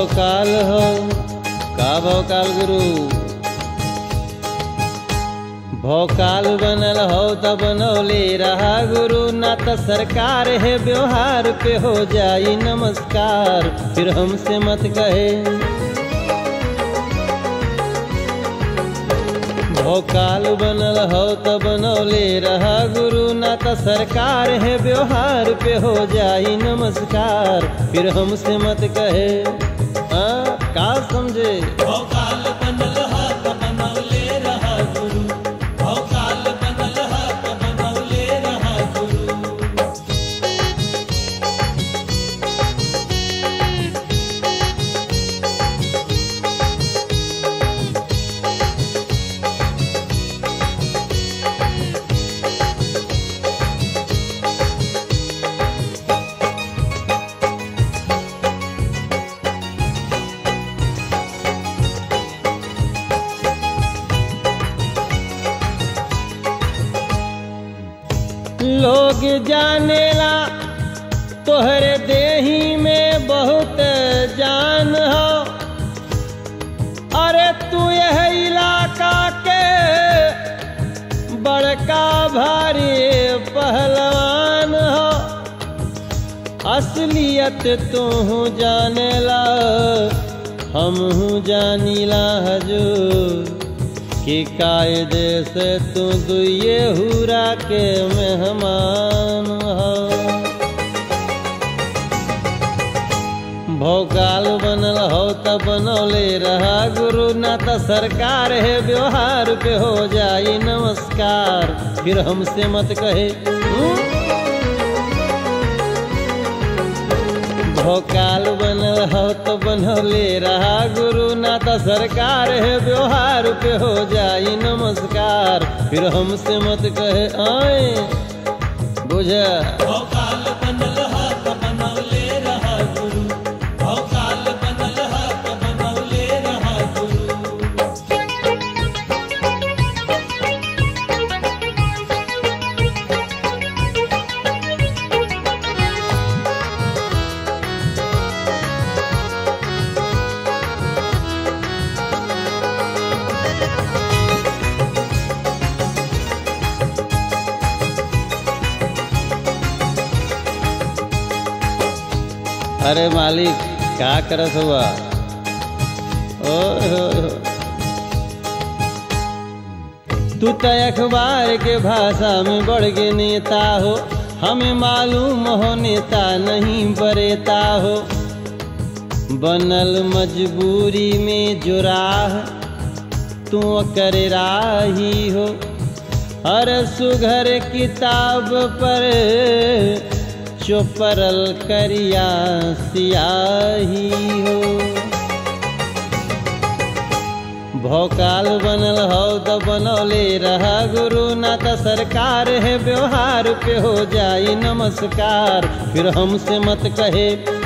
भौकाल हो का भौकाल गुरु भौकाल बनल हो त बनौले रहा गुरु ना त सरकार है व्यवहार पे हो जाई नमस्कार फिर हमसे मत कहे भौकाल बनल हो त बनौले रहा गुरु ना त सरकार है व्यवहार पे हो जाई नमस्कार फिर हमसे मत कहे आ, का समझे भौकाल बनल हा त बनौले रहा गुरु भौकाल बनल हा त बनौले रहा गुरु लोग जानेला तोहरे देही में बहुत जान हो अरे तू यह इलाका के बड़का भारी पहलवान हो असलियत तू जानेला हम जानीला हजूर कि कायदे से तू दुए हुरा के मेहमान हो भोकाल बनल हो त बनौले रहा गुरु ना त सरकार है व्यवहार पे हो जाई नमस्कार फिर हमसे मत कहे हम्म? भोकाल बनल हो तो बनौले रहा गुरु ना त सरकार है व्यवहार पे हो जाई नमस्कार फिर हमसे मत कहे आए बुझ भौकाल बनल हा त बनौले रहा गुरु भौकाल बनल हा त बनौले रहा गुरु अरे मालिक का करत हुआ ओए होए होए। तू तो अखबार के भाषा में बढ़ के नेता हो हमें मालूम हो नेता नहीं बरेता हो बनल मजबूरी में जो राह तू कर राही हो हर सुघर किताब पर चोपरल करिया सियाही हो भौकाल बनल हो त बनौले रहा गुरु ना त सरकार है व्यवहार पे हो जाई नमस्कार फिर हमसे मत कहे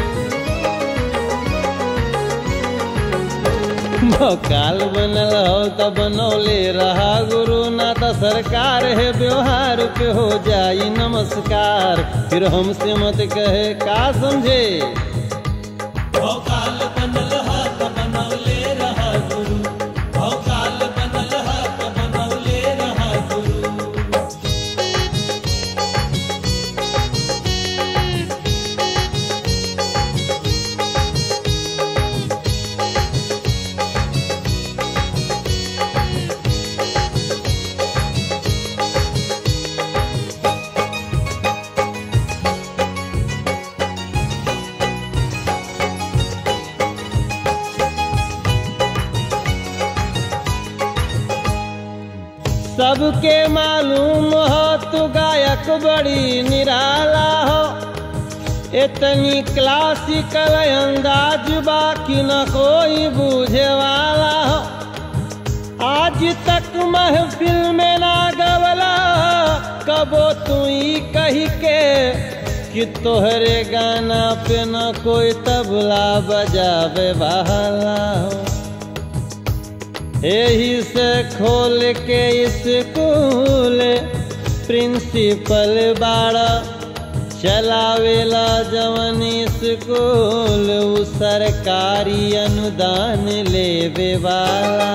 भौकाल बनल हो त बनौले रहा गुरु ना त सरकार है व्यवहार पे हो जाई नमस्कार फिर हमसे मत कहे का समझे भौकाल बनल हा त बनौले रहा गुरु भौकाल बनल हा त बनौले रहा गुरु सबके मालूम हो तू गायक बड़ी निराला हो इतनी क्लासिकल अंदाज बाकी न कोई बूझे वाला हो आज तक महफिल में ना गवला कबो तू ही कही के कि तोहरे गाना पे न कोई तबला बजावे वाला हो यही से खोल के स्कूल प्रिंसिपल बाड़ा चलावेला जवन स्कूल उ सरकारी अनुदान लेवे वाला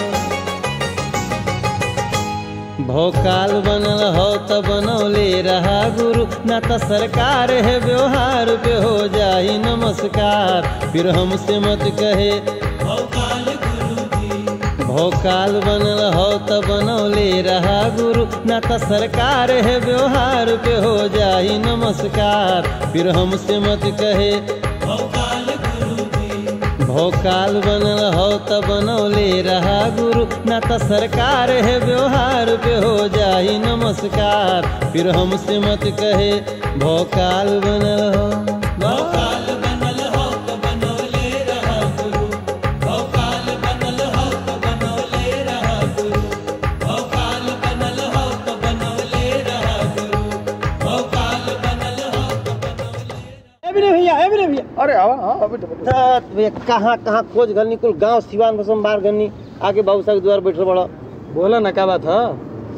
भोकाल बनल हो त बनौले रहा गुरु न त सरकार है व्यवहार पे हो जाई नमस्कार फिर हमसे मत कहे भोकाल गुरु जी भोकाल बनल हो त बनौले रहा गुरु न त सरकार है व्यवहार पे हो जाई नमस्कार फिर हमसे मत कहे भोकाल गुरु जी भोकाल बनल हो त बनौले रहा गुरु न त सरकार है व्यवहार पे हो जाई नमस्कार फिर हमसे मत कहे भोकाल बनल हो भोकाल बनल हो तो बनौले रहा गुरु भोकाल बनल हो तो बनौले रहा गुरु भोकाल बनल हो तो बनौले रहा गुरु भोकाल बनल हो तो बनौले ए भी नहीं भैया ए भी नहीं भैया अरे हाँ हाँ बेटा बेटा धत भैया कहाँ कहाँ खोज गलनी कुल गांव सिवान बसम बार गलनी आगे बाबू साहब के द्वार बैठल बड़ा बोला ना क्या बात है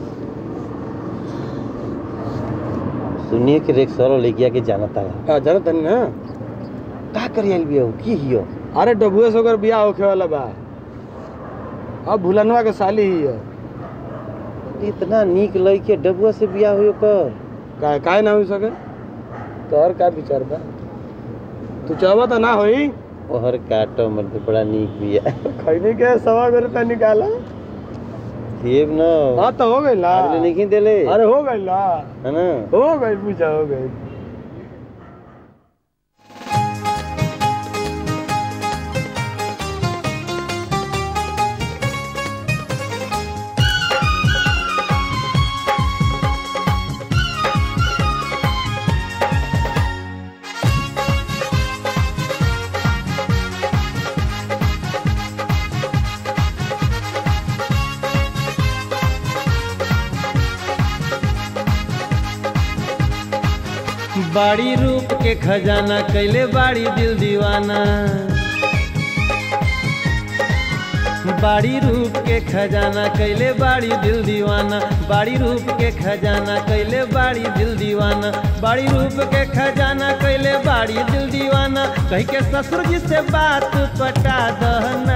सुनिए कि रेक सरो लेके आके जाना था हाँ जरा तनी ना का करी आइल बिया की हियो अरे डबुए से ओकर बियाह होखे वाला बा अब भुलनवा के साली ही है इतना नीक लइके डबुआ से बिया हुई कर का काहे ना हो सके तोहर का विचार बा तू चाहबा तो ना होई ओहर काटो मर्द बड़ा नीक बिया खैनी के सवा गो रुपया निकाला देव न हाँ तो हो गई ला अगले नहीं देले अरे हो गई ला है ना हो गई पूछा हो गई बाड़ी रूप के खजाना कैले बाड़ी दिल दीवाना बाड़ी रूप के खजाना कैले बाड़ी दिल दीवाना बाड़ी रूप के खजाना कैले बाड़ी दिल दीवाना बाड़ी रूप के खजाना कैले बाड़ी दिल दीवाना कही के ससुर जी से बात पटा दहना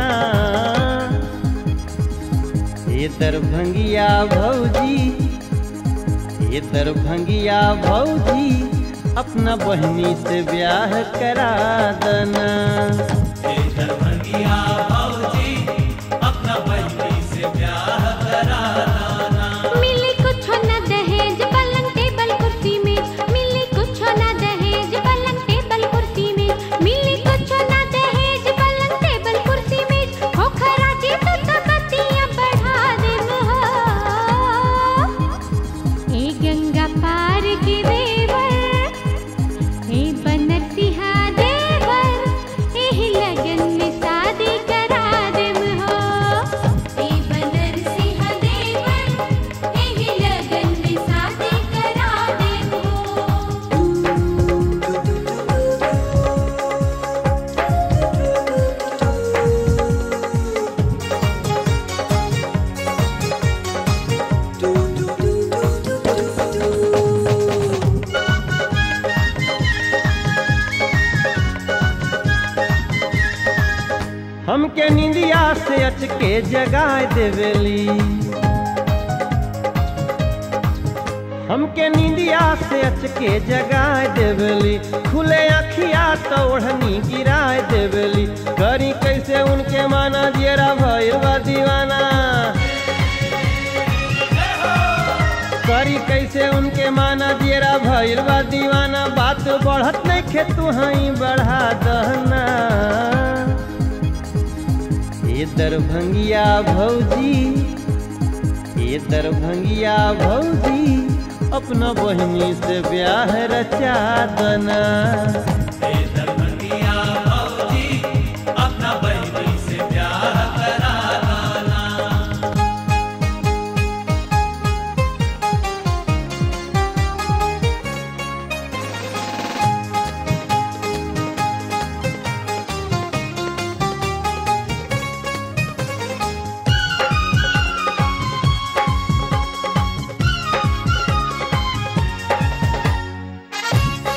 ये दरभंगिया भौजी ये दरभंगिया भौजी अपना बहनी से ब्याह करा देना दरभंगिया भौजी अपना बहनी से ब्याह करा लाना मिली कुछ न दहेज पलंग टेबल कुर्सी में मिली कुछ न दहेज पलंग टेबल कुर्सी में मिली कुछ न दहेज पलंग टेबल कुर्सी में हो खराजी तो तो बत्तियां बढ़ा देन हो ए गंगा पार के देवर ए बनतिहा देवर एही लगन में शादी करा देम हो ए बनरसिहा देवर एही लगन में शादी करा देम हो हमके निंदिया से अचके जगाए देवेली हमके निंदिया से अचके जगाए देवेली खुले अखिया तो ओढ़नी गिराए देवेली करी कैसे उनके माना दियरा भइल बा दीवाना करी कैसे उनके माना दियरा भइल बा दीवाना बात बढ़त नहीं खे तू हई बढ़ा दहना ये दरभंगिया भौजी ये दरभंगिया भौजी अपना बहनी से ब्याह रचा दना दरभंगिया भौजी अपना बहनी से ब्याह करा लाना ए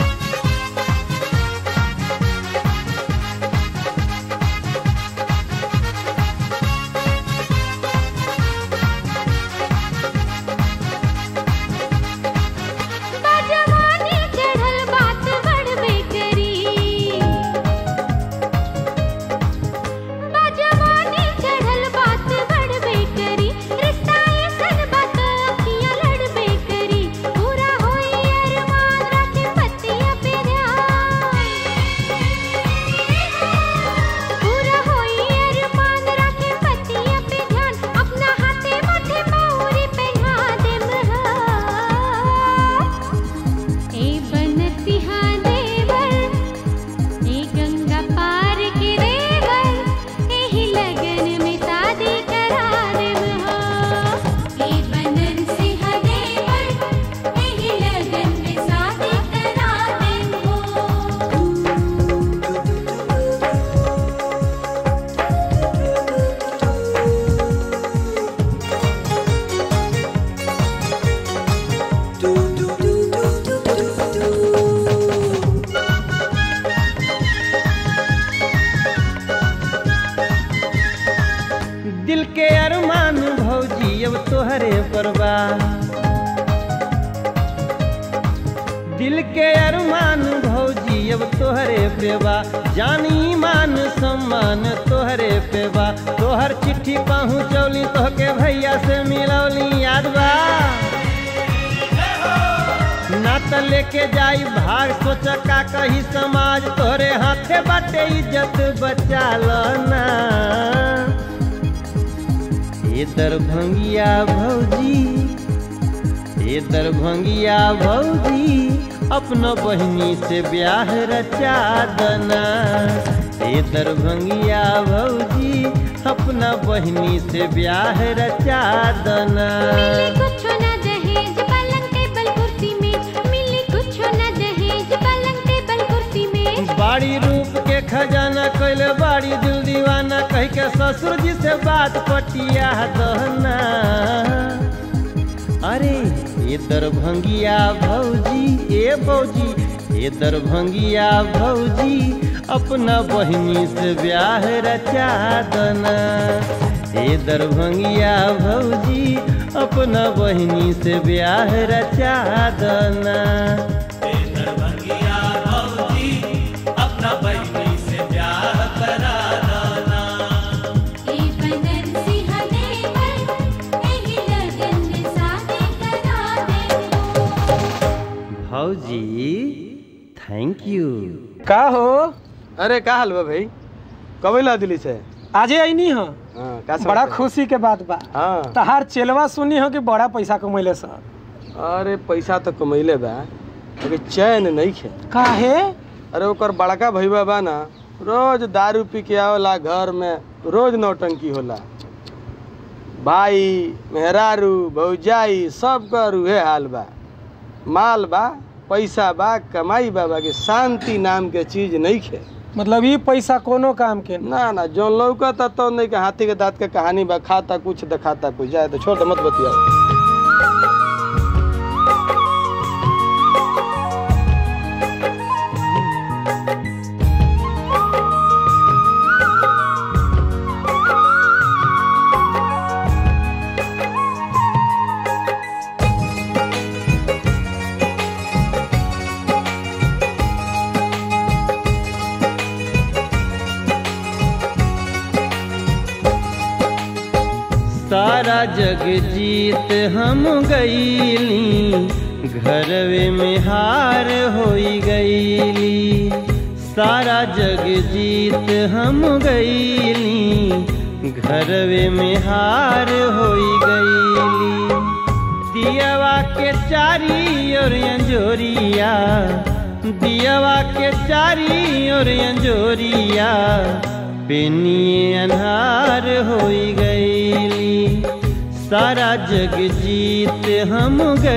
दिल के अरमान भौजी अब तोहरे पेवा जानी मान सम्मान तोहरे पेवा तोहर चिट्ठी पहुँचौली तोहके भैया से मिलौली याद बा ना त लेके जाई भाग सोच का कही समाज तोहरे हाथे बाटे इज्जत बचा लो ना ये दरभंगिया भौजी ये दरभंगिया भौजी अपना बहनी से ब्याह रचा दना ये दरभंगिया भौजी अपना बहनी से ब्याह रचा दना मिली कुछ न दहेज पलंग टेबल कुर्सी में मिली कुछ न दहेज पलंग टेबल कुर्सी में बाड़ी रूप के खजाना कैले बाड़ी दिल दीवाना कह के ससुर जी से बात पटिया दहना अरे ये दरभंगिया भौजी ए भौजी ये दरभंगिया भौजी अपना बहिनी से ब्याह रचा दना ये दरभंगिया भौजी अपना बहिनी से ब्याह रचा दना दरभंगिया भौजी अपना बहनी से प्यार करा दाना ए बदन सिंह देवर एही लगन में शादी करा दे भौजी थैंक यू का हो अरे का हाल बा भाई कब ला दिल्ली से आजे आईनी ह हाँ का बड़ा समाचार? खुशी के बात बा हाँ तहार चेलवा सुनी हो कि बड़ा पैसा कमैले सर अरे पैसा तो कमैले बा लेकिन चैन नहीं खे काहे अरे ओकर बड़का भैया बा ना रोज दारू पी के आवला घर में रोज नौटंकी होला भाई मेहरारू भौजाई सब कर उहे हाल बा माल बा पैसा बा कमाई बा बाकी शांति नाम के चीज नहीं खे मतलब ई पैसा कोनो काम के न। ना ना जौन लौकता तो नहीं के हाथी के दांत के कहानी बा खाता कुछ दिखाता कुछ जाए तो छोड़ दे मत बतिया सारा जग जीत हम गईली घरवे में हार होई गईली सारा जग जीत हम गईली घरवे में हार होई गईली दियावा के चारी और अंजोरिया दियावा के चारी और अंजोरिया बेनिए अन्हार होई गईली सारा जग जीत हम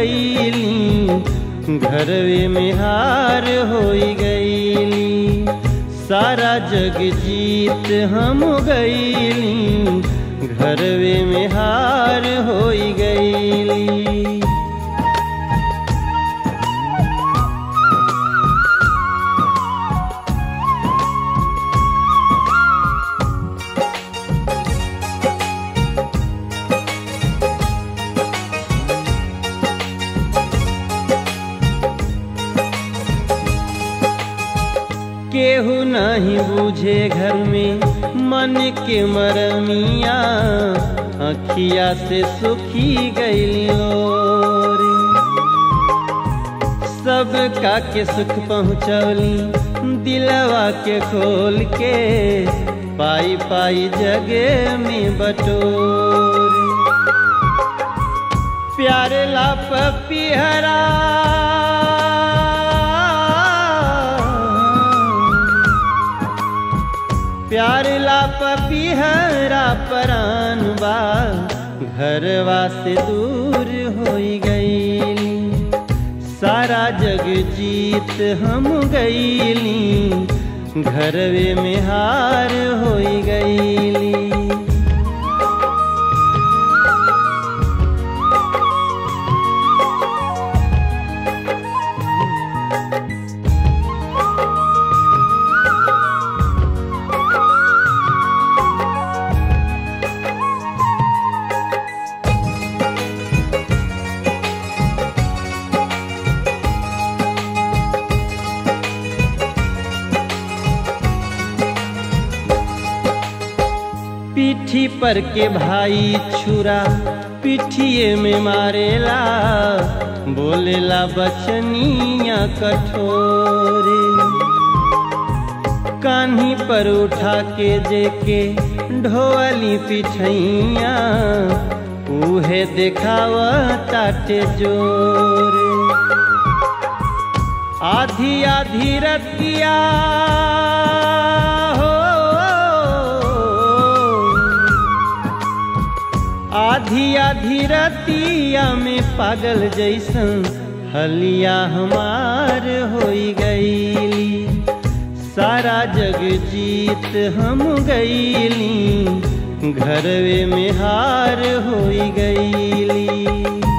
गईली घरवे में हार होई गईली सारा जग जीत हम गईली घरवे में हार होई गईली केहू नहीं बूझे घर में मन के मरमिया अखिया से सुखी गईलो रे सब का के सुख पहुँचौली दिलवा के खोल के पाई पाई जगे में बटोर प्यारे ला पपिहरा प्यार ला पपिहरा परान बा घरवा से दूर होई गईली सारा जग जीत हम गईली घरवे में हार होई गईली पीठी पर के भाई छुरा पिठिए में मारेला बोलेला बचनिया कठोरे कान्ही पर उठा के जेके ढोअली पिठैया उहे देखाव ताटे जोरे आधी आधी रतिया हो आधी आधी रतिया में पागल जैसन हलिया हमार होई गईली सारा जग जीत हम गईली घरवे में हार होई गईली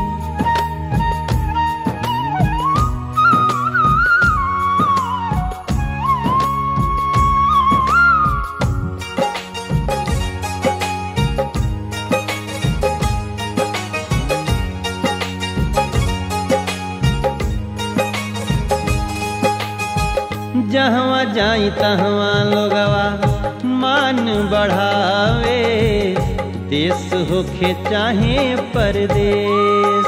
जहवा जाई तहवा लोगवा मान बढ़ावे देश होखे चाहे परदेश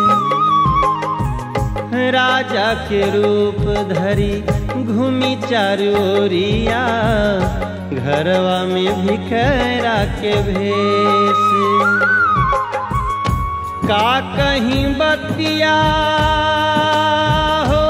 राजा के रूप धरी घूमी चारोरिया घरवा में भिखरा के भेष का कहीं बतिया हो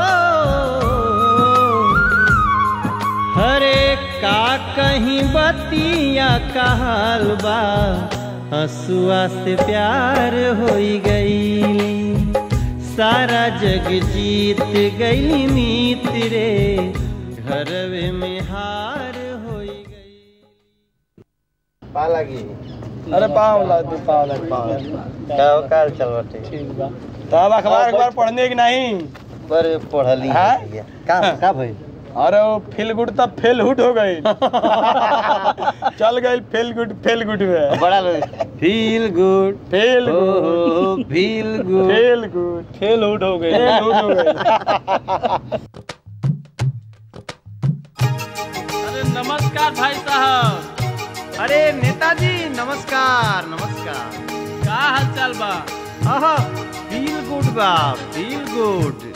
हरे का कहीं बतिया का हाल बा हसुआ से प्यार होई गई सारा जग जीत गई मीत रे घरवे में हार होई गई पा लगी अरे पाँव ला दू पाँव लग पाँव लग काल चल बटे तब अखबार अखबार पढ़ने की नहीं पर पढ़ली हाँ? का का भई अरे वो फील गुड तब फेल हुड हो गई चल गई फेल गुड फेल गुड में बड़ा फील गुड फेल ओ good feel good fail good fail out हो गए फेल हुड हो गई अरे नमस्कार भाई साहब अरे नेताजी नमस्कार नमस्कार का हाल चाल बा आहा फील गुड बा फील गुड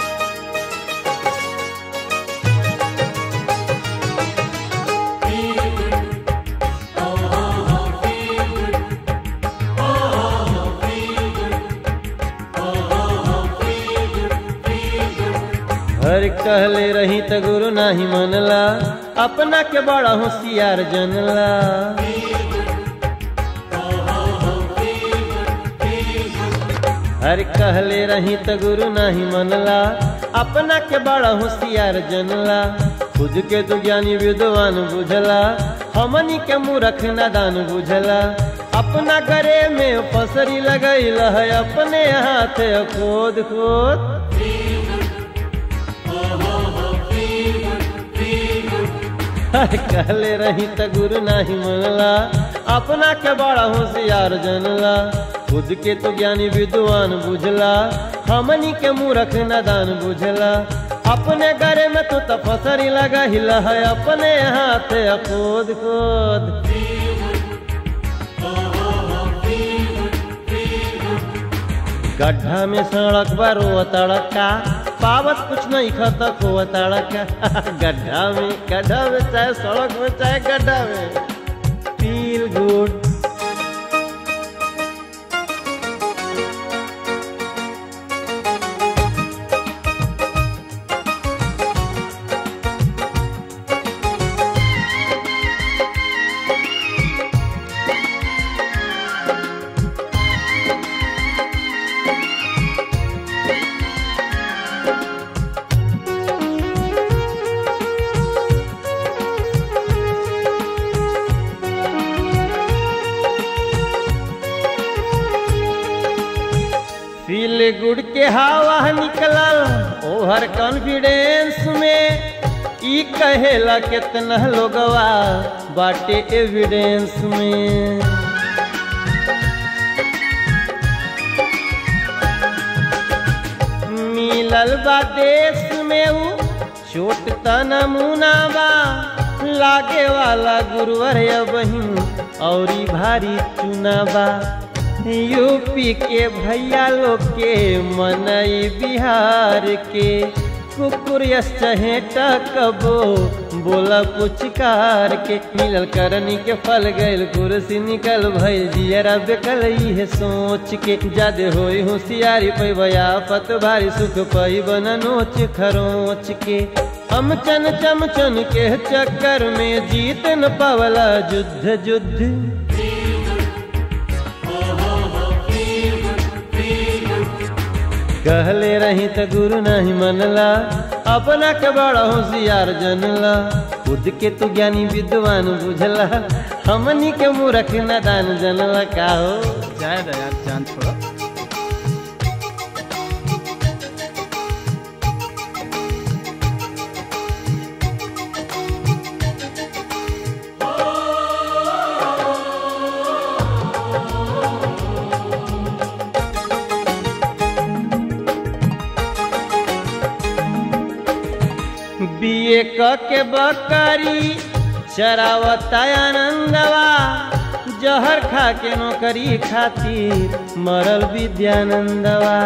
हर कहले रही त गुरु नाही मनला अपना के बड़ा होशियार जनला हर कहले रही त गुरु नाही मनला अपना के बड़ा होशियार जनला खुद के तो ज्ञानी विद्वान बुझला हमनी के मूर्ख नादान बुझला अपना गरे में पसरी लगैल है अपने हाथ खोद खोद कहले रही त गुरु नाही मनला अपना के बड़ा होशियार जनला खुद के तो ज्ञानी विद्वान बुझला हमनी के मूर्ख नादान बुझला अपने गरे में तो तपसरी लगा हिला है अपने हाथ खोद खोद गड्ढा में सड़क बारो तड़का पावत कुछ नहीं खाता को तड़का गड्ढा में गड्ढा में चाहे सड़क में चाहे गड्ढा में फील गुड फील गुड के हवा निकलल ओवर कॉन्फिडेंस में ई कहेला कितना लोगवा बाटे एविडेंस में मिलल बा देश में ऊ छोट त नमूना बा लागे वाला गुरुवर बहिन औरी भारी चुनावा यूपी के भैया लोग के मनई बिहार के कुकुर चहेटा कबो बोला पुचकार के मिलल करनी के फल गइल कुर्सी निकल भइल जियरा बेकल इहे सोच के जादे होई होशियारी पैबया पत भारी सुख पैबन नोच खरोच के हम चन चम चन के चक्कर में जीत न पावला युद्ध युद्ध कहले रही त गुरु नहीं मनला अपना के बड़ा होशियार जनला खुद के तू ज्ञानी विद्वान बुझला हमनी के मूर्ख नादान जनला का हो जाए दे यार जान छोड़ो बीए क के बकरी चरावता आनंदवा जहर खा के नौकरी खातिर मरल विद्यानंदवा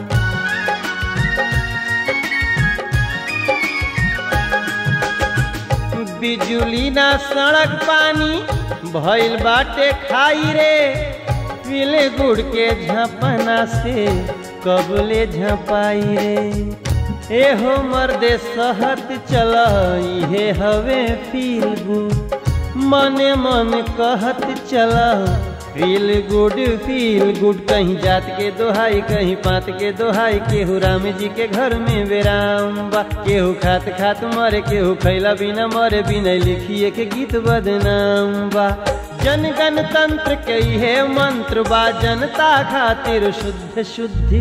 बिजुली ना सड़क पानी भइल बाटे खाई रे पीले गुड़ के झपना से कबले झपाई रे एहो मर्दे सहत चल इहे हवे फील गुड मने मन कहत चल फील गुड फील गुड कहीं जात के दोहाई कहीं पात के दोहाई केहू राम जी के घर में विराम बा केहू खात खात मरे केहू खैला बिना मरे बिना लिखिए के गीत बदनाम बा जन गणतंत्र के इहे मंत्र बा जनता खातिर शुद्ध शुद्धि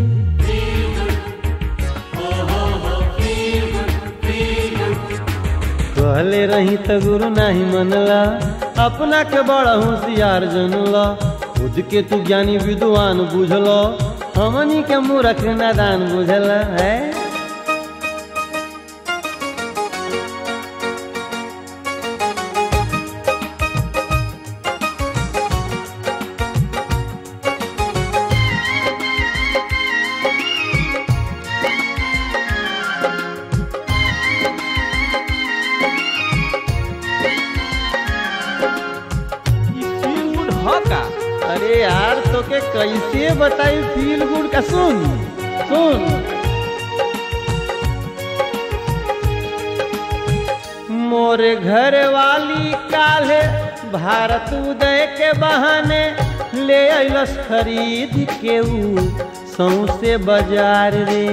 कहले रही त गुरु नाही मनला अपना के बड़ा होशियार जनला खुद के तू ज्ञानी विद्वान बुझलो हमनी के मूर्ख नादान बुझला है ई फील गुड ह का अरे यार तो के कैसे बताई फील गुड का सुन सुन मोरे घर वाली काले भारत उदय के बहाने ले अइलस खरीद के ऊ सौसे बाजार रे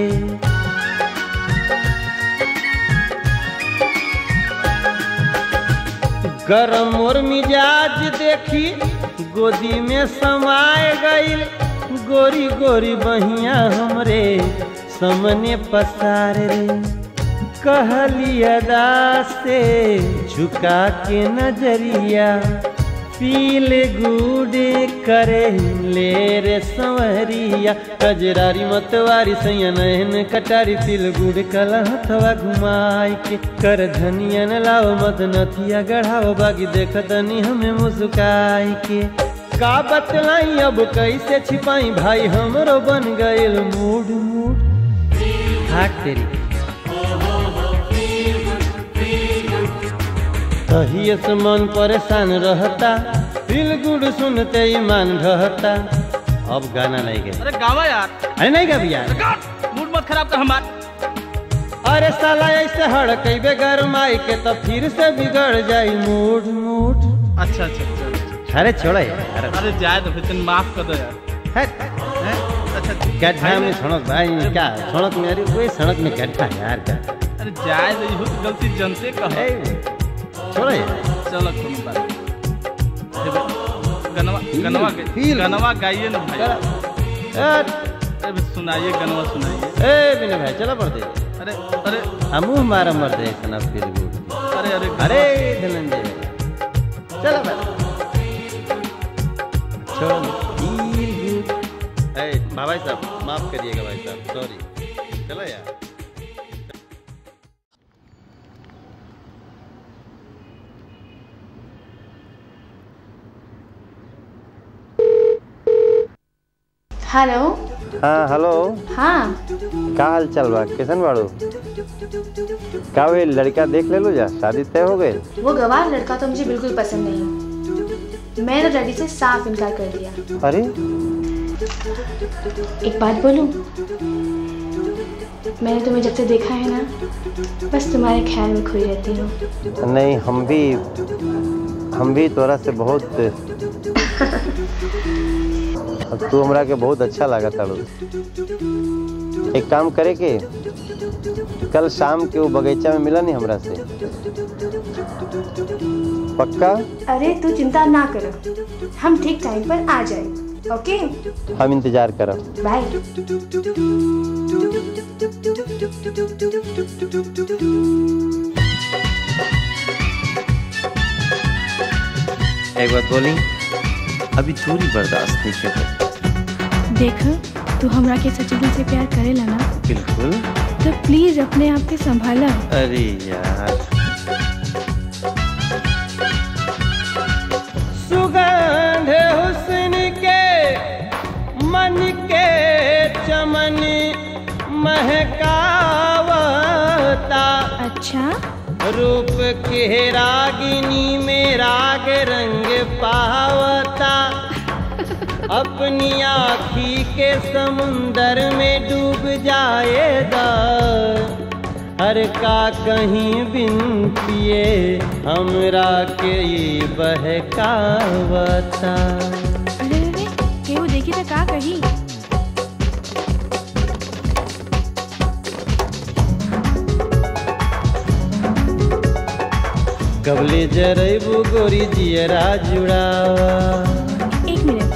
गरम और मिजाज देखी गोदी में समाए गईल गोरी गोरी बहिया हमरे समने पसार रे कहली अदा से झुका के नजरिया पील गुडे करे ले रे संवरिया कजरारी मतवारी सैया नहन कटारी तिल गुड कलहथवा घुमाई के कर धनिया न लाओ मत नथिया गढ़ाओ बागी देखतनी हमें मुस्काई के का बतलाई अब कैसे छिपाई भाई हमरो बन गइल मूड मूड हाक तेरी तहिए से मन परेशान रहता दिल गुड सुनते ही मन ढहता अब गाना नहीं गए अरे गावा यार अरे नहीं गा भैया अरे गा मूड मत खराब कर हमार अरे साला ऐसे हड़कैबे गरमाई के तो फिर से बिगड़ जाई मूड मूड अच्छा अच्छा अच्छा अच्छा। अरे छोड़ो यार अरे जाए तो फिर तन माफ कर दो यार हट। हैं? अच्छा गड्ढा में सड़क भाई क्या सड़क में अरे कोई सड़क में गड्ढा है यार क्या अरे जाए तो इहो तो गलती जनते कह ए, छोड़ो यार चलो कोई बात नहीं। देखो, गनवा गनवा गा- feel- गनवा गाइए ना भाई हट। अरे सुनाइए गनवा सुनाइए ए बिना भाई चलो पड़ दे अरे अरे हम मुंह मारा मर दे सना फिर गुड अरे अरे अरे धनंजय चलो भाई छोड़ो feel good। ए भाई साहब माफ करिएगा भाई साहब सॉरी चलो यार हेलो हाँ हेलो हाँ का हाल चल बा कैसन बाड़ू का वे लड़का देख ले लो जा शादी तय हो गई वो गवार लड़का तो मुझे बिल्कुल पसंद नहीं मैंने तो डैडी से साफ इनकार कर दिया अरे एक बात बोलूं मैंने तुम्हें जब से देखा है ना बस तुम्हारे ख्याल में खोई रहती हूँ नहीं हम भी हम भी तोरा से बहुत अब तू हमरा के बहुत अच्छा लगा ताड़ू एक काम करे के कल शाम के वो बगीचा में मिला नहीं हमरा से पक्का अरे तू चिंता ना करो हम ठीक टाइम पर आ जाए ओके हम इंतजार करब बाय एक बात बोली अभी दूरी बर्दाश्त नहीं कर देख तू हमरा के सच्चे दिल से प्यार करेला ना बिल्कुल तो प्लीज अपने आप के संभाला अरे यार सुगंध हुस्न के मन के चमन महकावता अच्छा रूप के रागिनी में राग रंग पावता अपनी आखी के समुंदर में डूब जाएगा हर का कहीं बिन पिए हमरा के ये बहकावता अरे अरे केहू देखी तो का कही कबले जरैबू गोरी जियरा जुड़ावा एक मिनट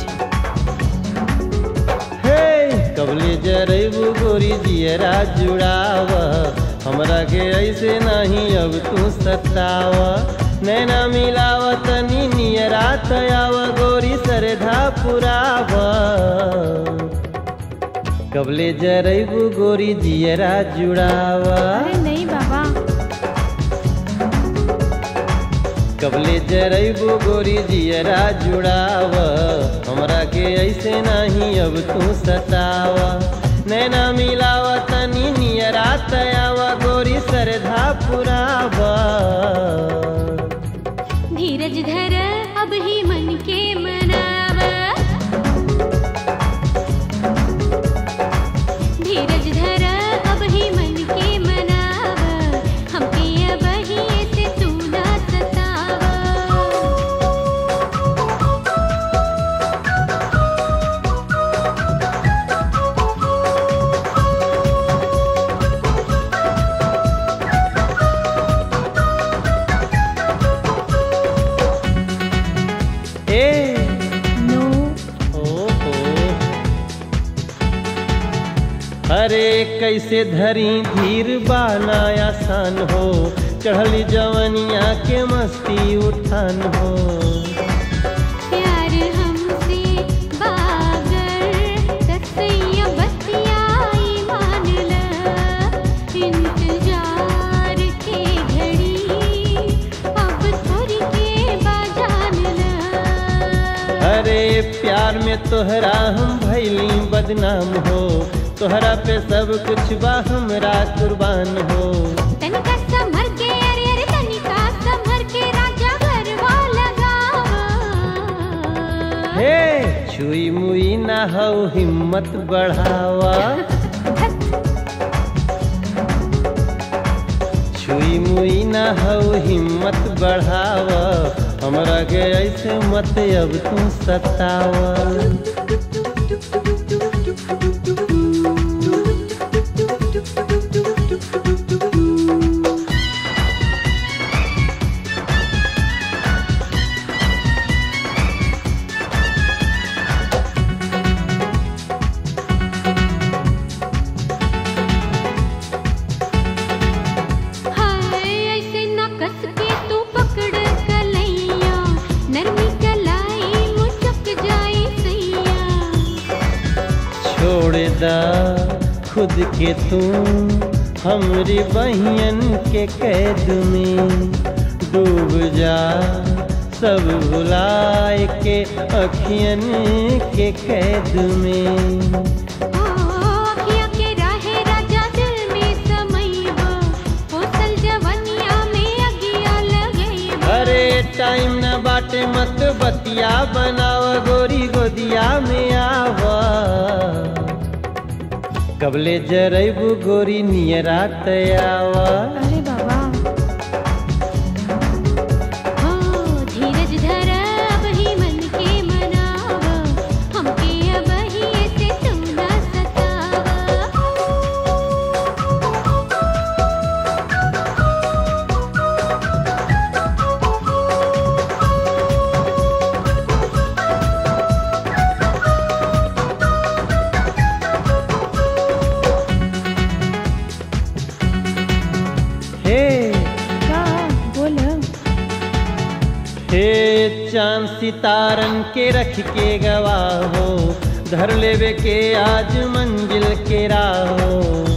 हे कबले जरैबू गोरी जियरा जुड़ावा हमरा के ऐसे नहीं अब तू सतावा नैना मिलावत नी नियरा तयाव गोरी सरधा पुरावा कबले जरैबू गोरी जियरा जुड़ावा अरे नहीं बाबा कबले जरैबू गोरी जियरा जुड़ाव हमरा के ऐसे नहीं अब तू सतावा नैना मिलावा तनी नियरा तयावा गोरी सरधा पुरावा धीरज धर अब ही मन के मनाव धीरज धर अब ही मन के मनाव हमके अब ही ऐसे तू ना सताव ए नो ओहो अरे कैसे धरी धीर बाना आसान हो चढ़ली जवनिया के मस्ती उठान हो प्यार हमसे बागर रसैया बतियाई मान ल इंतजार के घड़ी अब थोड़ी के बाजान ल अरे प्यार में तोहरा हम भैली बदनाम हो तोहरा पे सब कुछ बा हमरा कुर्बान हो तनिका संभर के अरे अरे तनिका संभर के राजा घरवा लगावा हे छुई मुई ना हो हिम्मत बढ़ावा छुई मुई ना हो हिम्मत बढ़ावा हमरा के ऐसे मत अब तू सतावा हाय ऐसे न कस के तू पकड़ कलैया नरमी कलाई मुचक जाई सैया छोड़ दा खुद के तू हमरी बहियन के कैद में डूब जा सब भुलाए के अखियन के कैद में आँखिया के राहे राजा दिल में समैबा होसल जवनिया में अगिया लगैबा अरे टाइम न बाटे मत बतिया बनाव गोरी गोदिया में आवा कबले जरैबू गोरी नियरा तयावा अरे बाबा हो धीरज धर अब ही मन के मनावा हमके अब ही ऐसे तू ना सतावा हे का बोल हे चांद सितारन के रख के गवाहो धर लेवे के आज मंजिल के राहो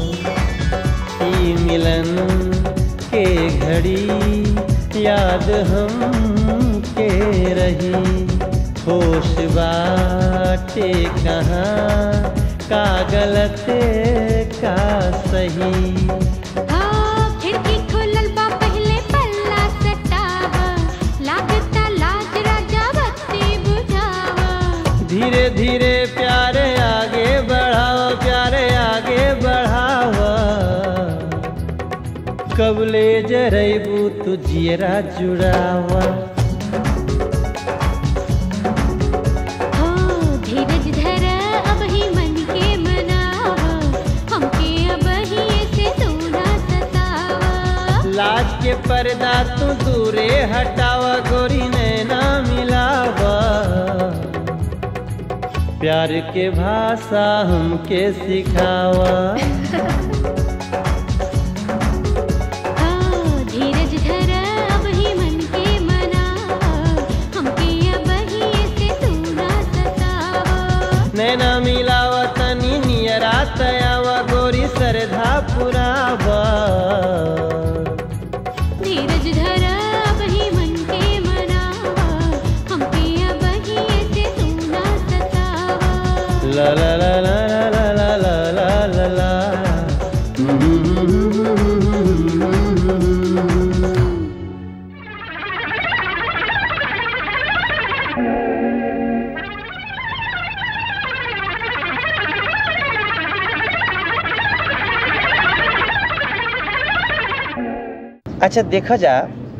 ई मिलन के घड़ी याद हम के रही होश बाटे कहाँ का गलत का सही हाँ खिड़की खुलल बा पहले पल्ला सटावा लागता लाज राजा बत्ती बुझावा धीरे धीरे प्यारे आगे बढ़ाओ प्यारे आगे बढ़ावा कबले जरैबू तू जियरा जुड़ावा हाँ धीरज धर अब ही मन के मनावा हमके अब ही ऐसे तू ना सतावा लाज के पर्दा तू दूरे हटावा गोरी नैना मिलावा प्यार के भाषा हमके सिखावा हाँ धीरज धर अब ही मन के मनावा हमके अब ही ऐसे तू ना सतावा नैना मिलावा तनी नियरा तयावा गोरी सरधा पुरावा धीरज धर अब ही मन के मनावा हमके अब ही ऐसे तू ना सतावा ला ला ला ला ला ला ला ला ला ला अच्छा देखा जा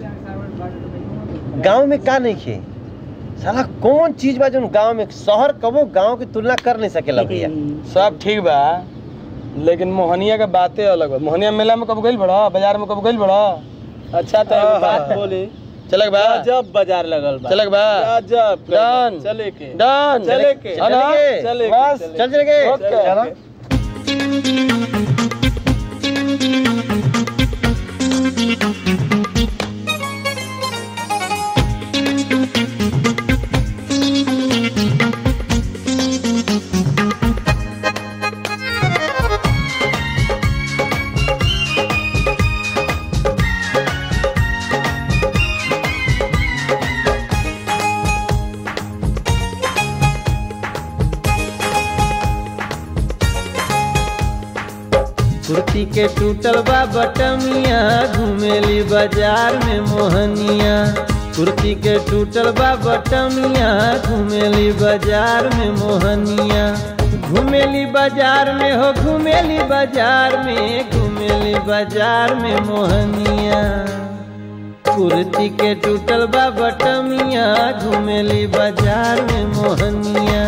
गांव में का नहीं खे साला कौन चीज बा जो गांव में शहर कबो गांव की तुलना कर नहीं सकेला भैया सब ठीक बा लेकिन मोहनिया के बातें अलग बा मोहनिया मेला में कब गइल बड़ा बाजार में कब गइल बड़ा अच्छा तो एगो बात बोली चलक बा जब बाजार लगल बा चलक बा जब डन चले के डन चले के है ना? चले के बस चले चल चल के ओके। चलो। कुर्ती के टूटल बा बटमिया घुमेली बाजार में मोहनिया कुर्ती के टूटल बा बटमिया घुमेली बाजार में मोहनिया घुमेली बाजार में हो घुमेली बाजार में घुमेली बाजार में मोहनिया कुर्ती के टूटल बा बटमिया घुमेली बाजार में मोहनिया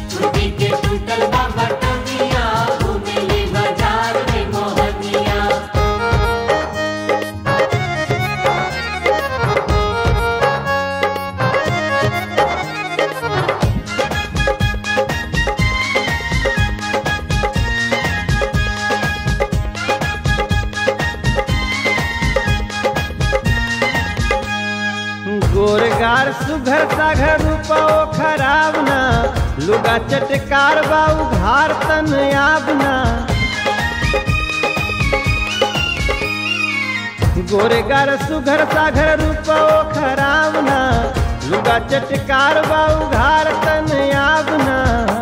गोरगार सुघर साघर रूपाओ खराब ना लुगा चटकार बाऊ घार तन आबना गोरगार सुघर साघर रूपाओ खराब ना लुगा चटकार बा उघार तन आवना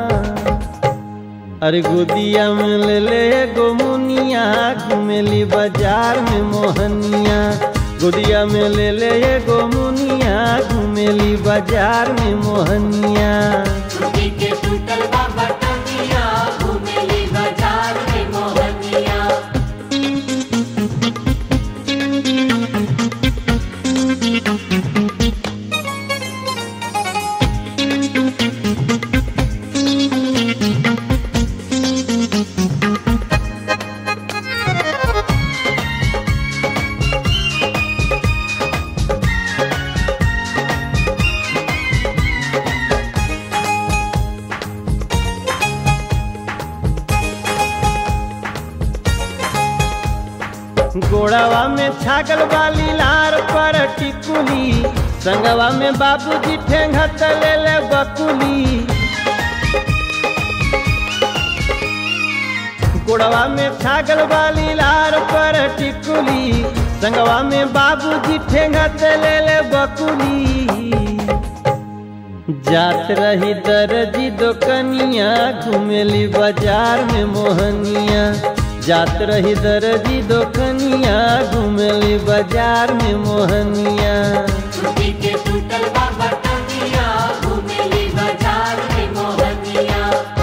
अरे गोदिया में ले ले एगो मुनिया घुमेली बाजार में मोहनिया गोदिया में ले ले एगो मुनिया घुमेली बाजार में मोहनिया टूटी के टूटल बाबा टंगिया घूमेली बाजार में मोहनिया गोड़ावा में छागल वाली लार पर टिकुली संगवा में बाबूजी ठेंगा तले ले बकुली गोड़वा में छागल वाली लार पर टिकुली संगवा में बाबूजी ठेंगा तले ले बकुली जात रही दर्जी दोकनिया घुमेली बाजार में मोहनिया जात रही दर्जी दोकनिया घुमेली बाजार में मोहनिया टूटी के टूटल बाबा टंगिया घूमेली बाजार में मोहनिया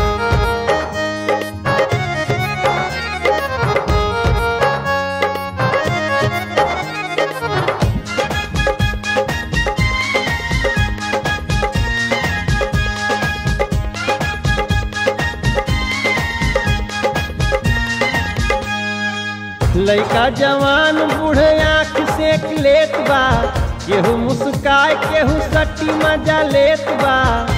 लइका जवान बूढ़े आँख सेक लेत बा केहू मुस्काय केहू सटी मजा लेत बा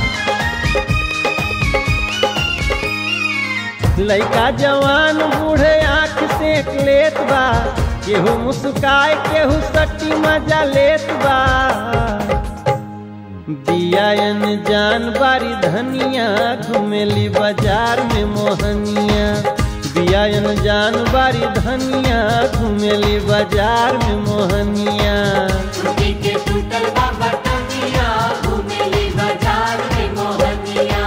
लइका जवान बूढ़े आँख सेक लेत बा केहू मुस्काय केहू सटी मजा लेत बा बियायन जान बारी धनिया घुमेली बाजार में मोहनिया बियायन जान बारी धनिया घुमेली बाजार में मोहनिया टूटी के टूटल बाबा टंगिया घूमेली बाजार में मोहनिया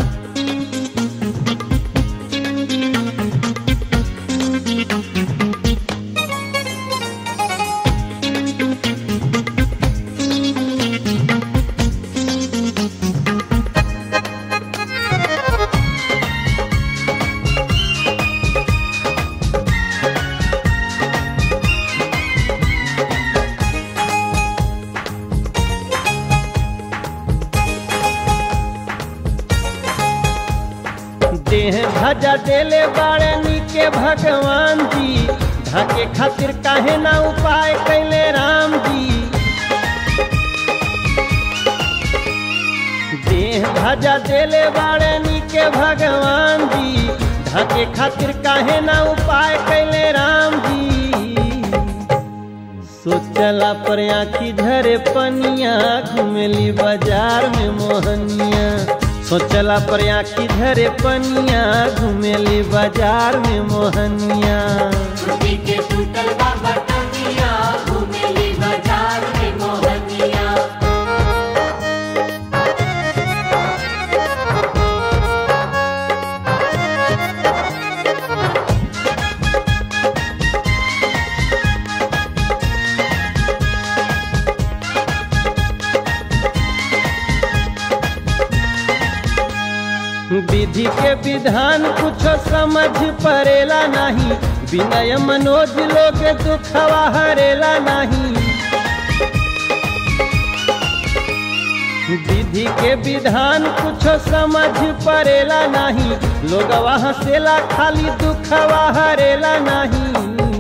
देह भजा देले बाड़े नीके भगवान जी ढाके खातिर काहे ना उपाय कैले राम जी देह भजा देले बाड़े नीके भगवान जी ढाके खातिर काहे ना उपाय कैले राम जी सोचला पर आखी धरे पनिया घुमेली बाजार में मोहनिया सोचला पर आखी धरे पनिया घुमेली बाजार में मोहनिया टूटी के टूटल बाबा टंगिया घूमेली बाजार में मोहनिया विधि के विधान कुछ समझ परेला नहीं विनय मनोज लोग दुखवा हरेला नहीं विधि के विधान कुछ समझ परेला नहीं लोग हंसेला खाली दुखवा हरेला नहीं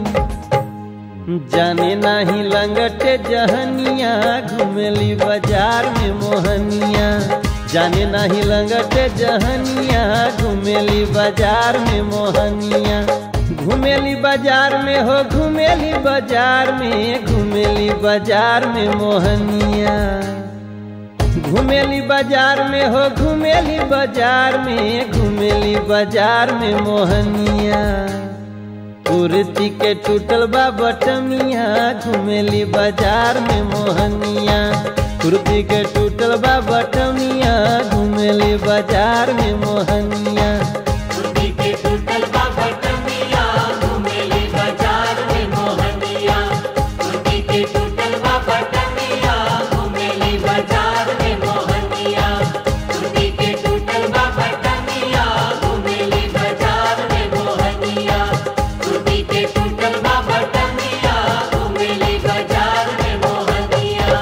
जाने नाही लंगटे जहनिया घुमेली बाजार में मोहनिया जाने नाही लंगटे जहनिया घुमेली बाजार में मोहनिया घुमेली बाजार में हो घुमेली बाजार में घुमेली बाजार में मोहनिया घुमेली बाजार में हो घुमेली बाजार में घुमेली बाजार में मोहनिया कुर्ती के टूटल बा बटमिया घुमेली बाजार में मोहनिया कुर्ती के टूटल बा बटमिया घूमेली बाजार में मोहनिया कुर्ती के टूटल बा बटमिया घूमेली बाजार में मोहनिया कुर्ती के टूटल बा बटमिया घूमेली बाजार में मोहनिया कुर्ती के टूटल बा बटमिया घूमेली बाजार में मोहनिया कुर्ती के टूटल बा बटमिया घूमेली बाजार में मोहनिया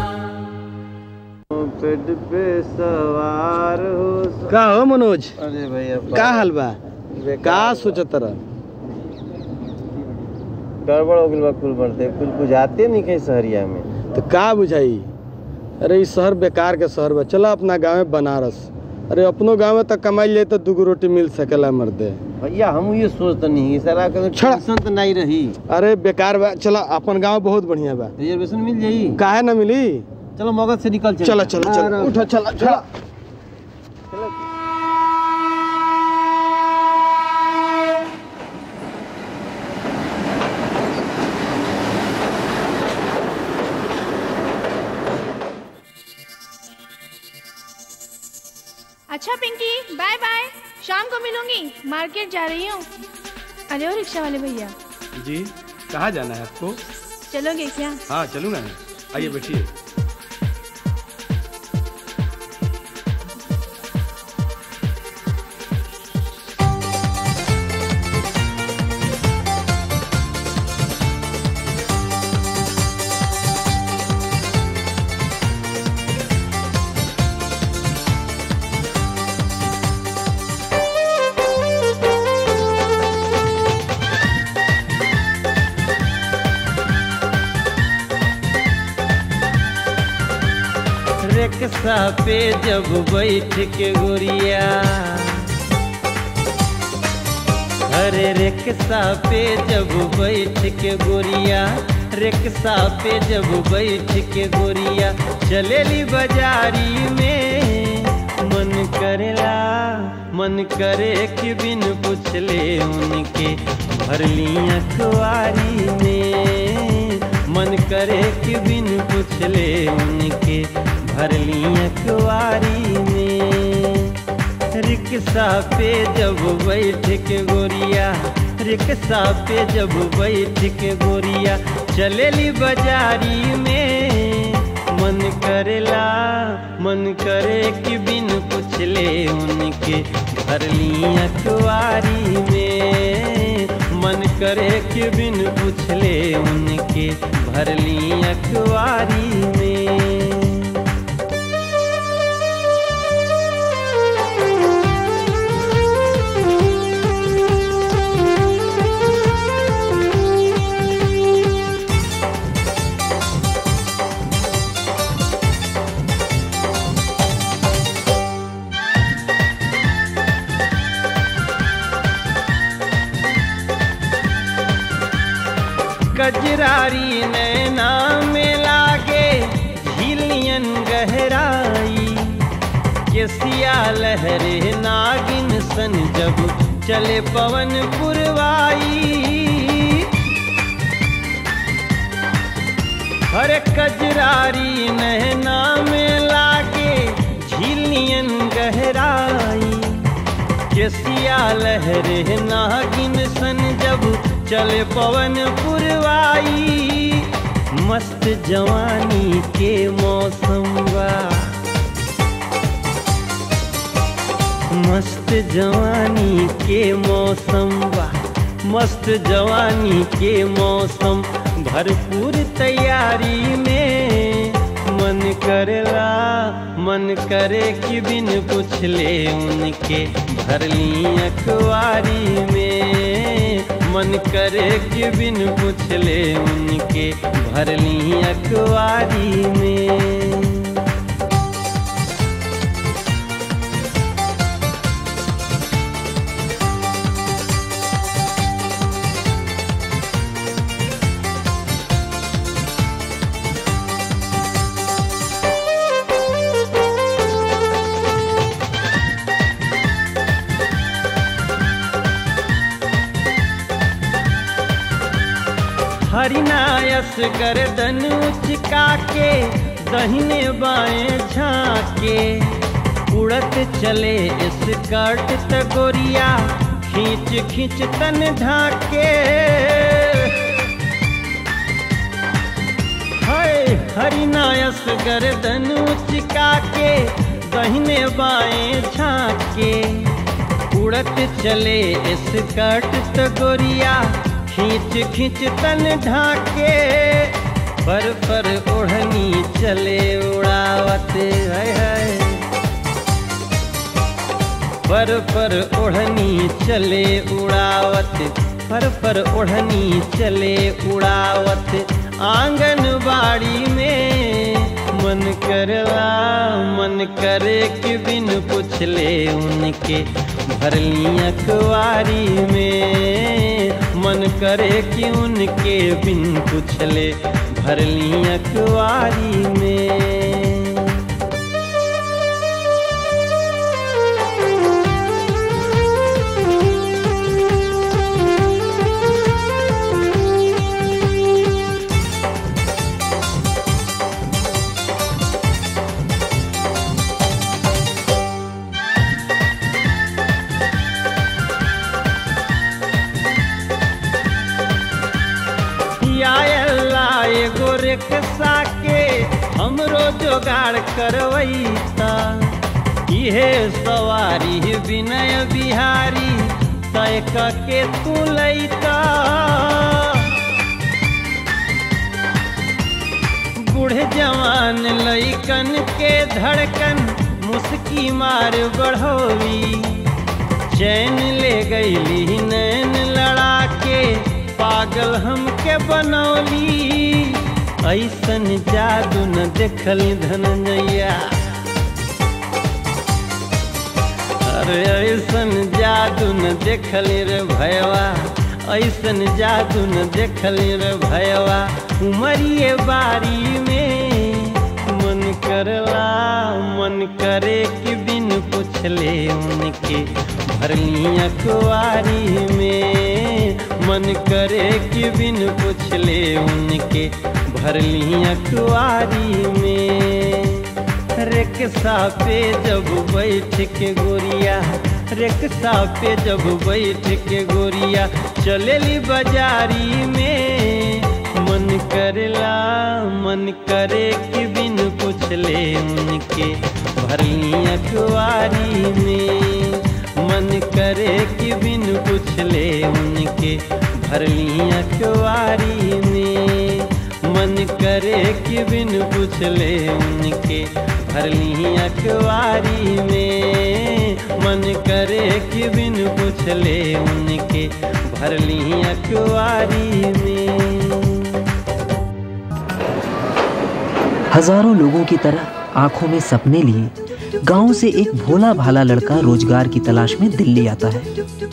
पेट पे सवार हो का हो मनोज अरे भैया का हाल बा बेकार का बा। सोचत रह गड़बड़ हो गइल बा कुल बढ़ते कुछ बुझाते नहीं कहीं शहरिया में तो का बुझाई अरे ई शहर बेकार के शहर बा चला अपना गाँव में बनारस अरे अपनो गाँव में तक कमाई जाए तो दूगो रोटी मिल सकेला मर्दे भैया हम ये सोचते नहीं सारा का छड़ा। टेंशन तो नहीं रही अरे बेकार बा चला अपन गाँव बहुत बढ़िया बा रिजर्वेशन मिल जाई काहे ना मिली चलो मगध से निकल चल चला चला चला उठा चला चला अच्छा पिंकी बाय बाय शाम को मिलूंगी मार्केट जा रही हूँ अरे ओ रिक्शा वाले भैया जी कहाँ जाना है आपको चलोगे क्या हाँ चलूँगा मैं आइए बैठिए रिक्शा पे जब बैठ के गोरिया अरे रिक्शा पे जब बैठ के गोरिया रिक्शा पे जब बैठ के गोरिया चलेली बाजारी में मन करेला मन करे कि बिन पूछले उनके भरली अखबारी में मन करे कि बिन पूछले उनके भरली अखबारी में रिक्शा पे जब बैठ के गोरिया रिक्शा पे जब बैठ के गोरिया चलेली बाजारी में मन करेला मन करे कि बिन पूछले उनके भरली अखबारी में मन करे कि बिन पूछले उनके भरली अखबारी में कजरारी नैना में लागे झिलियन गहराई केसिया लहरे नागिन सन जब चले पवन पुरवाई हर कजरारी नैना में लागे झिलियन गहराई केसिया लहरे नागिन सन जब चले पवन पुरवाई मस्त जवानी के मौसम बा मस्त जवानी के मौसम बा मस्त जवानी के मौसम भरपूर तैयारी में मन करेला मन करे कि बिन पूछले उनके भरली अखबारी में मन करे कि बिन पूछले उनके भरली अखबारी में हरिनायस गर्दन उचका के दहिने बाएं झांके उड़त चले स्कर्ट तगोरिया खींच खींच तन ढाके हाय हरिनायस गर्दन उचका के दहिने बाएं झांके उड़त चले स्कर्ट तगोरिया खींच खींच तन ढाके पर पर ओढ़नी चले उड़ावत है है पर पर ओढ़नी चले उड़ावत पर पर ओढ़नी चले उड़ावत आंगनबाड़ी में मन करला मन करे कि बिन पुछले उनके भरली अखबारी में मन करे कि उनके बिन पुछले भरली अखबारी में या अल्लाह एगो रिक्शा के हमरो जोगाड़ करवैता इहे सवारी विनय बिहारी तय के तू लैता बूढ़े जवान लैकन के धड़कन मुस्की मार बढ़ोवी चैन ले गईली नैन लड़ा के पागल हमके बनौली ऐसन जादू न देखल धनजैया अरे ऐसन जादू न देखल रे भयवा ऐसन जादू न देखल रे भयवा उमरिए बारी में मन करला मन करे कि बिन पुछले उनके भरली अखबारी में मन करे कि बिन पुछले उनके भरली अखबारी में रिक्शा पे जब बैठ के गोरिया रिक्शा पे जब बैठ के गोरिया चलेली बाजारी में मन करेला मन करे कि बिन पुछले उनके भरली अखबारी में मन करे कि बिन पुछले उनके भरली अखबारी में मन करे कि बिन पुछले उनके भरली अखबारी में मन करे कि बिन पुछले उनके भरली अखबारी में हजारों लोगों की तरह आंखों में सपने लिए गांव से एक भोला भाला लड़का रोजगार की तलाश में दिल्ली आता है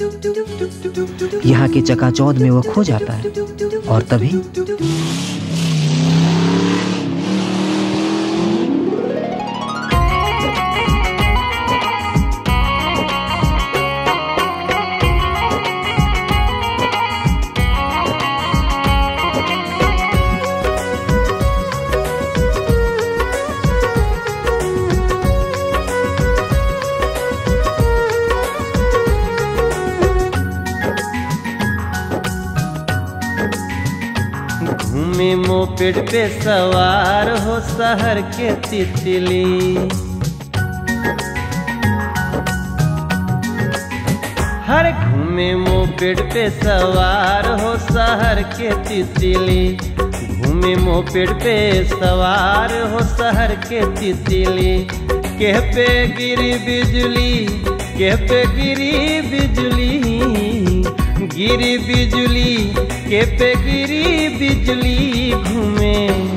यहाँ के चकाचौध में वह खो जाता है और तभी घूमे मोपेड पे सवार हो शहर के तितली हर घूमे मोपेड पे सवार हो शहर के तितली घूमे मोपेड पे सवार हो शहर के तितली के पे गिरी बिजली के पे गिरी बिजली गिरी बिजली के पे गिरी बिजली घूमे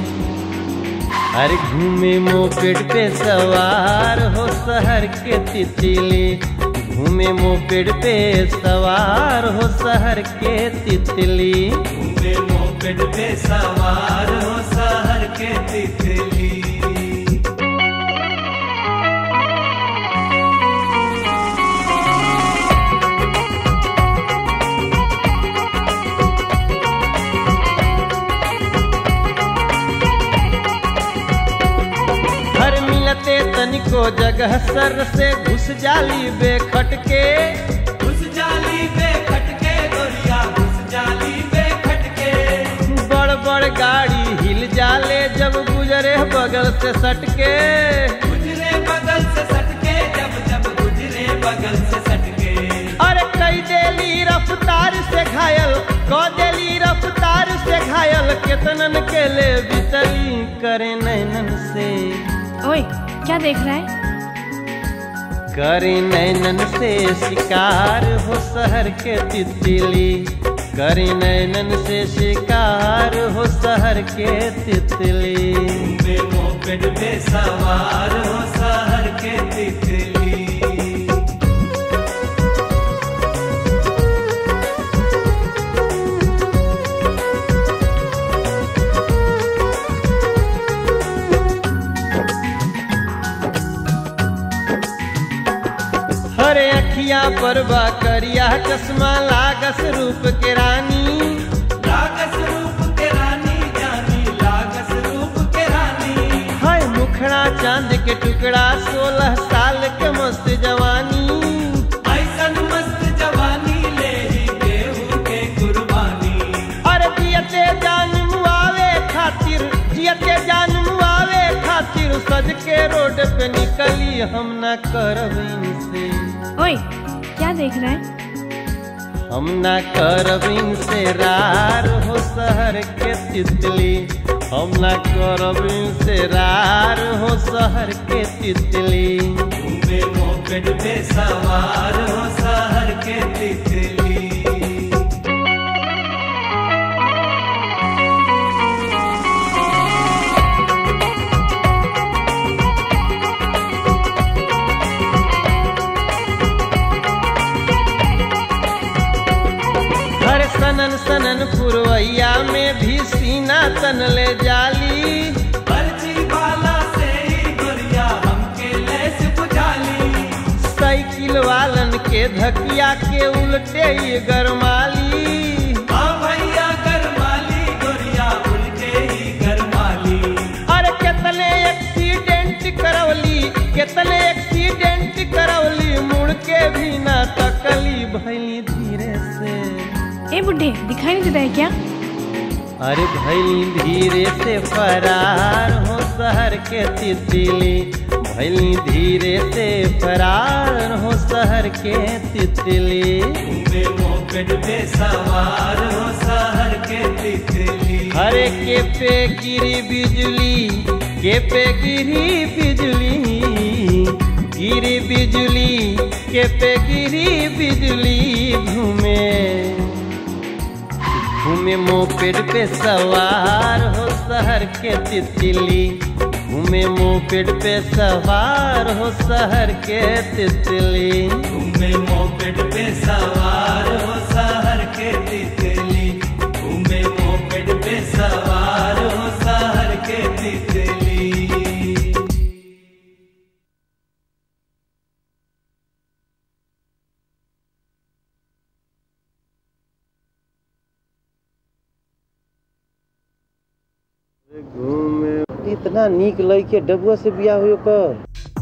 हर घूमे मोपेड पे सवार हो शहर के तितली घूमे मोपेड पे सवार हो शहर के तितली घूमे मोपेड पे सवार हो शहर के तितली को जगह सर से घुस जाली बेखटके घुस जाली पे खटके गोरिया घुस जाली पे खटके बड़ बड़ गाड़ी हिल जाले जब गुजरे बगल से सटके गुजरे बगल से सटके जब जब गुजरे बगल से सटके अरे कई देली रफ्तार से घायल क देली रफ्तार से घायल केतनन के ले बितली करे नैनन से ओए क्या देख रहा है करे नैनन से शिकार हो शहर के तितली करे नैनन से शिकार हो शहर के तितली पे मोपेड पे सवार हो शहर के तितली हरे अखिया पर बा करिया चश्मा लागस रूप के रानी लागस रूप के रानी जानी लागस रूप के रानी हाय मुखड़ा चांद के टुकड़ा सोलह साल के मस्त जवानी ऐसन मस्त जवानी ले ही देहू के कुर्बानी अरे जियते जान मुआवे खातिर जियते जान मुआवे खातिर सज के रोड पे निकली हम न करब इनसे ओए क्या देख रहा है हम न करब इनसे रार हो शहर के तितली हम न करब इनसे रार हो शहर के तितली पे मोपेड पे सवार हो शहर के तितली हर सनन सनन पुरवैया में भी सीना तन ले जाली पर्ची वाला से ही गोरिया हमके लेस बुझाली साइकिल वालन के धकिया के उल्टे ये गरमाली हाँ भैया गरमाली गोरिया उल्टे ही गरमाली अरे कितने एक्सीडेंट करवली कितने एक्सीडेंट करवली मुड़ के भी ना तकली भैली धीरे से ए बुढ़े दिखाई नहीं देता है क्या अरे भैली धीरे से फरार हो शहर के तितली भैली धीरे से फरार हो शहर के तितली पे मोपेड पे सवार हो शहर के तितली हरे के पे गिरी बिजली के पे गिरी बिजली गिरी बिजली के पे गिरी बिजली घूमे घूमे मोपेड पे सवार हो शहर के तितली घूमे मोपेड पे सवार हो शहर के तितली घूमे मोपेड पे सवार हो शहर के तितली घूमे मोपेड पे सवार हो शहर के तितली घूमे इतना नीक लइके डबुआ से बियाह हुई ओकर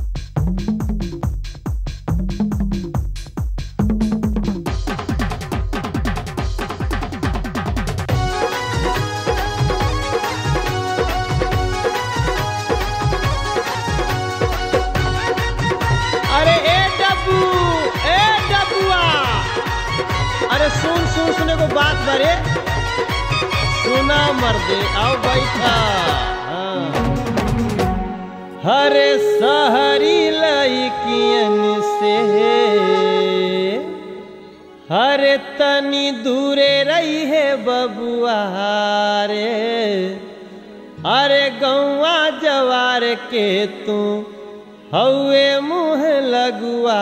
अरे ए डब्बू ए डब्बुआ अरे सुन सुन सुने को बात बरे सुना मर्दे आओ बैठा हाँ। हरे सहरी लइकियन से हरे तनी दूरे रही है बबुआ रे अरे गौवा जवार के तू हौए मुँह लगुआ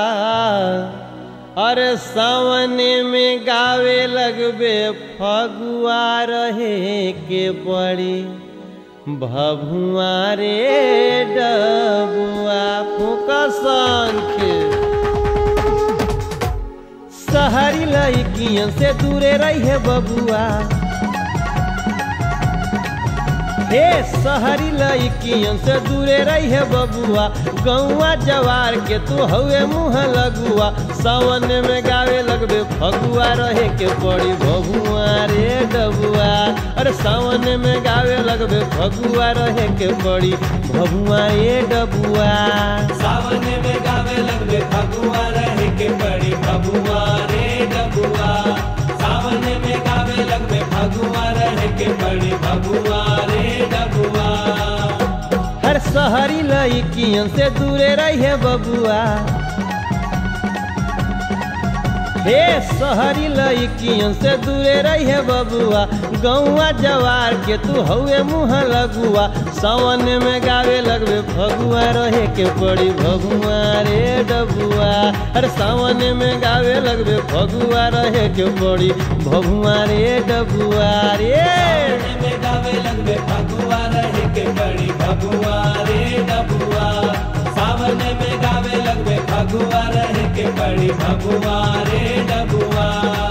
अरे सावने में गावे लगबे फगुआ रहे के बड़ी भभुआ रे डबुआ फूका संख सहरी लड़कियन से दूरे रही है बबुआ हे शहरी लड़कियन से दूरे रही है बबुआ गौआ जवार के तू हवे मुँह लगुआ सावन में गावे लगबे फगुआ रहे के पड़ी बबुआ रे डबुआ अरे सावन में गावे लगबे फगुआ रहे के पड़ी बबुआ रे डबुआ सावन में गावे लगबे फगुआ रहे के पड़ी फगुआ रे डबुआ सावन में गावे लगबे फगुआ रहे के पड़ी फगुआ रे डबुआ हर शहरी लड़कियन से दूरे रही है बबुआ हे शहरी लड़कियन से दूरे रही है बबुआ गौआ जवार के तू हवे मुँह लगुआ सावन में गावे लगबे फगुआ रहे के पड़ी भगुआ रे डबुआ अरे सावन में गावे लगबे फगुआ रहे के पड़ी भगुआ रे डबुआ रे में गावे लगबे फगुआ रहे के पड़ी फगुआ रे डबुआ सावन में गावे लगबे फगुआ रहे के पड़ी फगुआ रे डबुआ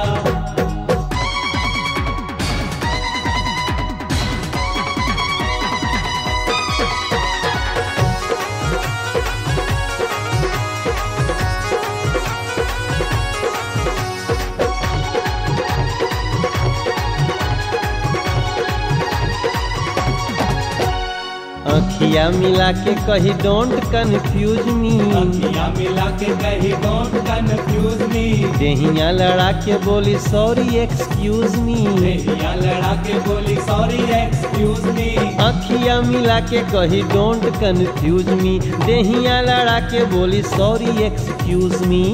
अखिया मिला के कही डोंट कन्फ्यूज मी अखियां मिला के कही डोंट कंफ्यूज मी देहिया लड़ा के बोली सॉरी एक्सक्यूज मी देहिया लड़ा के बोली सॉरी एक्सक्यूज मी अखिया मिला के कही डोंट कन्फ्यूज मी देहिया लड़ा के बोली सॉरी एक्सक्यूज मी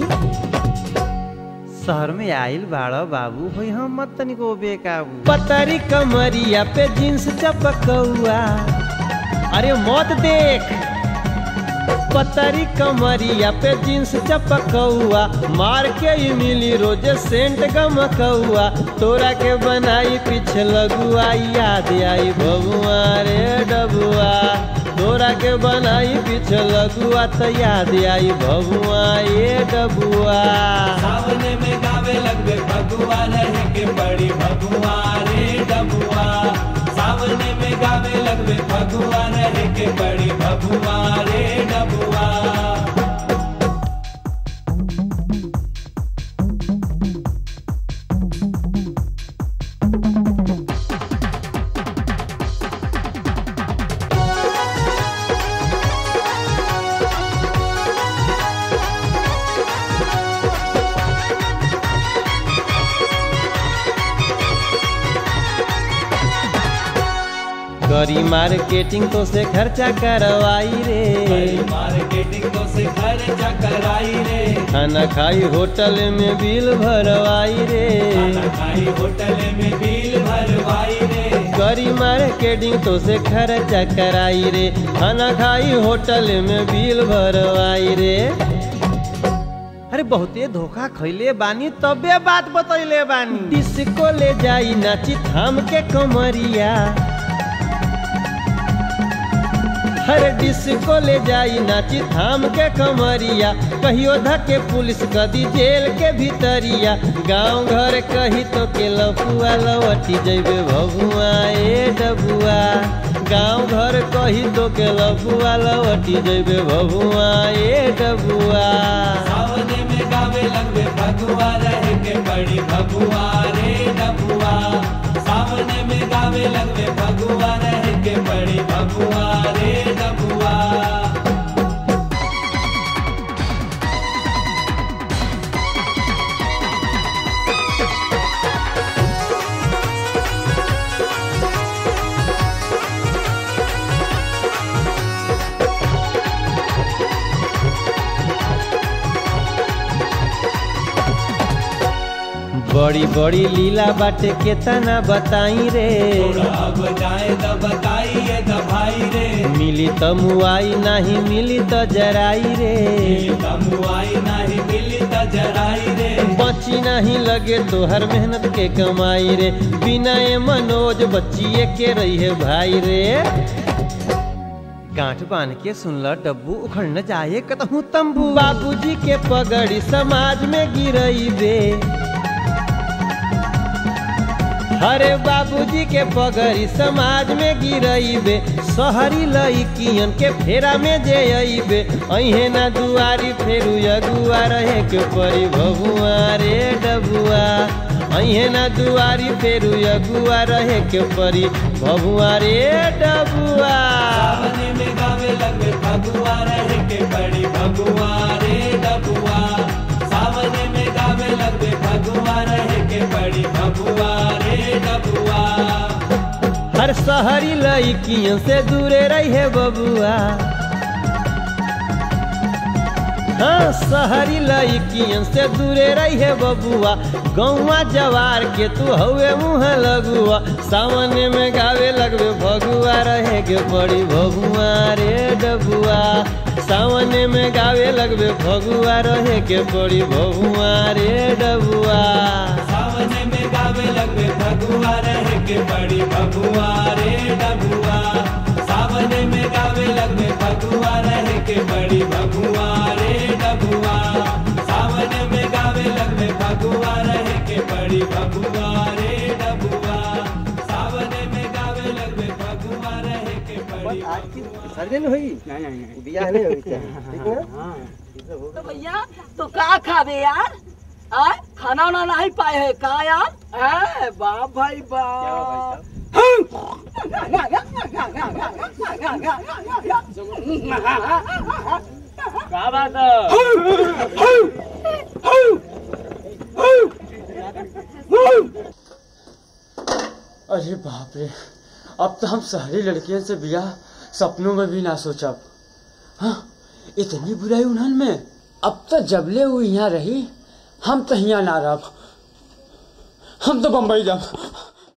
शहर में आइल बाड़ा बाबू होई हम मत तनिको बेकाबू पतरी कमरिया पे जींस चपकौआ अरे मत देख पतरी कमरिया पे जींस चपकौआ मार के ही मिली रोजे सेंट गमकौआ तोरा के बनाई पीछे लगुआ याद आई बबुआ रे डबुआ तोरा के बनाई पीछे लगुआ तो याद आई बबुआ ये डबुआ सावन में गावे लगबे फगुआ रहे के पड़ी फगुआ रे डबुआ सावन में गावे लगबे फगुआ रहे के पड़ी फगुआ रे डबुआ करी मार्केटिंग तो से खर्चा करवाई रे मार्केटिंग तो से खर्चा कराई रे खाना खाई होटल में बिल भरवाई रे खाना खाई होटल में बिल भरवाई रे करी मार्केटिंग तो से खर्चा कराई रे खाना खाई होटल में बिल भरवाई रे अरे बहुते धोखा खैले बानी तबे बात बतैले बानी डिस्को ले जाई नाची थाम के कमरिया हर डिस्को ले जाई नाची थाम के कमरिया कहियो धके पुलिस कदी जेल के भीतरिया गांव घर कही तो के लफुआ लवटी जैबे भगुआ ए डबुआ गांव घर कही तो के लफुआ लवटी जैबे भगुआ ए डबुआ सावन में गावे लगबे फगुआ रहे के पड़ी फगुआ रे डबुआ सावन में गावे लगबे फगुआ रहे के पड़ी फगुआ रे डबुआ बड़ी बड़ी लीला बाटे केतना बताई रे अब जाए तो बताइए तो भाई रे मिली त मुआई नहीं मिली त जराई रे तमुआई नहीं मिली तो जराई रे बची नहीं लगे तोहर मेहनत के कमाई रे बिना ए मनोज बच्चिए के रही है भाई रे गांठ बांध के सुनल डब्बू उखड़ न जाए कतहू तंबू बाबूजी के पगड़ी समाज में गिरई बे अरे बाबूजी के पगड़ी समाज में गिरइबे शहरी लइकियन के फेरा में जे अइबे अहे ना दुआरी फेरू अगुआ रहे के परी भगुआ रे डबुआ अहे ना दुआरी फेरू अगुआ रहे के परी भगुआ रे डबुआ सावने में गावे लगे भगुआ रहे के बड़ी भगुआ रे डबुआ सावने में गावे लगे भगुआ रहे के बड़ी भगुआ रे डबुआ हर शहरी लइकियन से दूरे रहे बबुआ हाँ शहरी लइकियन से दूरे रहे बबुआ गौवा जवार के तू हवे मुँह लगुआ सामने में गावे लगबे भगुआ रहे के पड़ी भगुआ रे डबुआ सामने में गावे लगबे भगुआ रहे के पड़ी भगुआ रे डबुआ सावने में गावे लगे भगुआ रहे के बड़ी भगुआ रे डबुआ सावने में गावे लगे भगुआ रहे के बड़ी भगुआ रे डबुआ सावने में गावे लगे भगुआ रहे के बड़ी भगुआ रे डबुआ सावने में गावे लगे भगुआ रहे के बड़ी आज की सर्जन हुई बियाह नहीं हुई क्या ठीक ना तो भैया तो का खावे यार आय खाना वाना नहीं पाए है का यार है बाप भाई बाप क्या बात अरे बाप रे अब तो हम शहरी लड़कियों से बियाह सपनों में भी ना सोचब हाँ इतनी बुराई उन्हन में अब तो जबले हुई यहाँ रही हम तो यहाँ ना रह हम तो बम्बई जाब